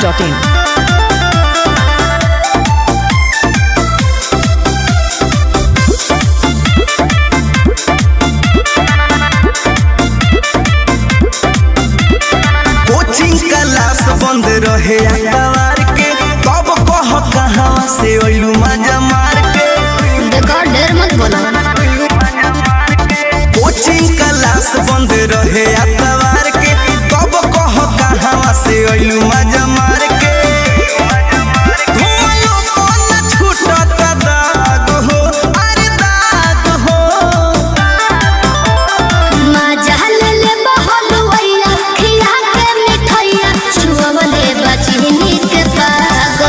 masti.in. Coaching class बंद रहे अखबार के कब कह कहाँ से अइलू मजा मार के देखो ढेर मत बोलो कोचिंग क्लास बंद रहे अखबार के कब कह कहाँ से अइलू मजा मार के घुमायो कौन छूटत दाग हो अरे दाग हो मजा ले ले बहलुइया खिया के मिठाइया छुअवले बचनी के पाग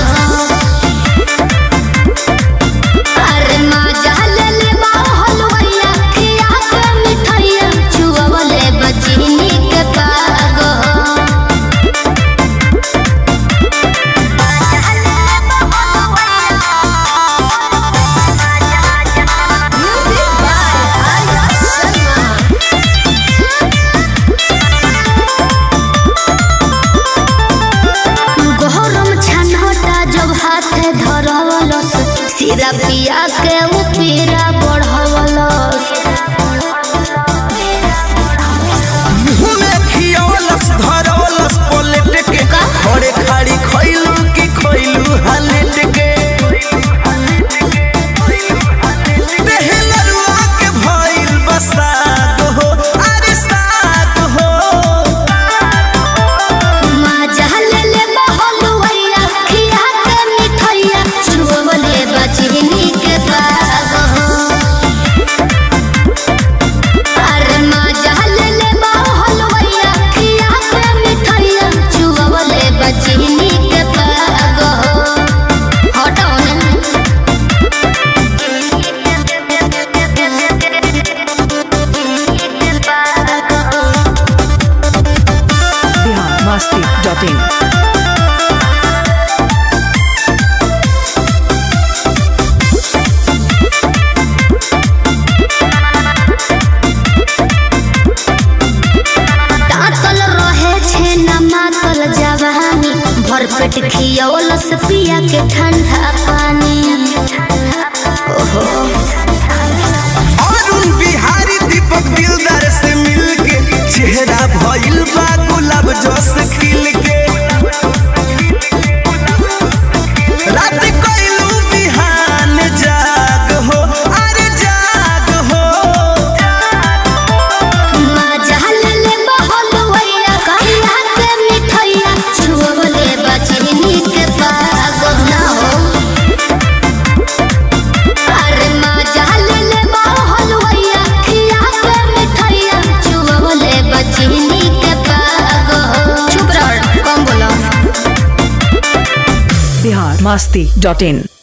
अरे मजा ले ले बहलुइया खिया के मिठाइया छुअवले बचनी के पाग Music by Arya Sharma. गहरम छनहटा जब हाथे धरवलस सिरा पिया के उ पीरा बढ़वलस घूमे खियवलस धरवलस पलट के खड़े खाड़ी खइलू की खइलू हालेट के देहलरुआ के भइल बसात हो अरे सात हो मजा ले ले बहलुइया खिया के मिठाइया छुअवले बचनी के बाग अरे मजा ले ले बहलुइया खिया के मिठाइया छुअवले बचनी के बाग हटाओ ना Bihar masti.in. तातल रहे छे न मातल जवानी भरपेट खियौलस पिया के ठंडा पानी ओहो अरुण बिहारी दीपक दिलदार से मिलके चेहरा भइल बा गुलाब जस खिल के रात कइलू बिहान जाग हो अरे जाग हो मजा ले ले बहलुइया कहिया के मिठाइया छुअले बचनी के पाग ना हो अरे मजा ले ले बहलुइया खिया के मिठाइया छुअले बचनी के पाग चुप रह कम बोलो Bihar masti.in.